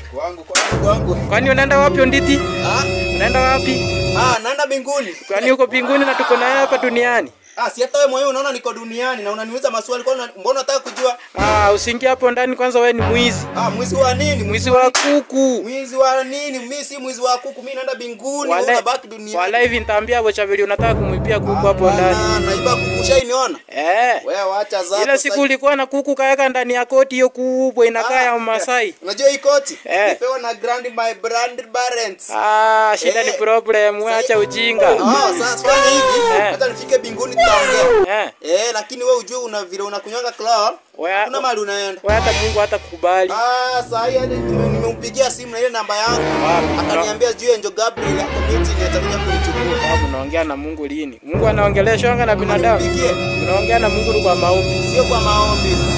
Kwangu kwangu kwangu. Kwani unaenda wapi Onditi? Ah, Unaenda wapi? ah naenda mbinguni. Kwani uko mbinguni na tuko naye hapa duniani? Ah, si hata wewe mwenyewe unaona niko duniani na unaniuliza maswali kwa nini- mbona unataka kujua? Ah, usiingie hapo ndani kwanza, wewe ni mwizi. Ah, mwizi wa nini? Mwizi wa kuku. Mwizi wa nini? Mimi si mwizi wa kuku, mimi naenda mbinguni, wewe Wala unabaki duniani. wala hivi nitaambia bocha vile unataka kumwibia kuku hapo ndani. Bana, naiba kuku shainiona? Eh. Wewe wacha zako. Ile siku ulikuwa na kuku kaweka ndani ya koti hiyo kubwa inakaa ya Masai. Unajua hii koti? Eh. Nipewa na grand my brand parents. Ah, shida ni Eh. problem, acha ujinga. Ah, sasa fanya hivi. Eh. Hata nifike mbinguni tutaongea. Eh. Eh, lakini wewe ujue una vile unakunywanga club. Wewe- Kuna mahali unaenda. Wewe hata Mungu hata kukubali. Ah, saa hii hadi nime- nimempigia simu na ile namba yangu. Wapi? Akaniambia sijui Angel Gabriel hapo meeting atakuja kunichukua. Sababu unaongea na Mungu lini? Mungu anaongeleshwanga na binadamu. Nimpigie. Unaongea na Mungu kwa maombi. Sio kwa maombi.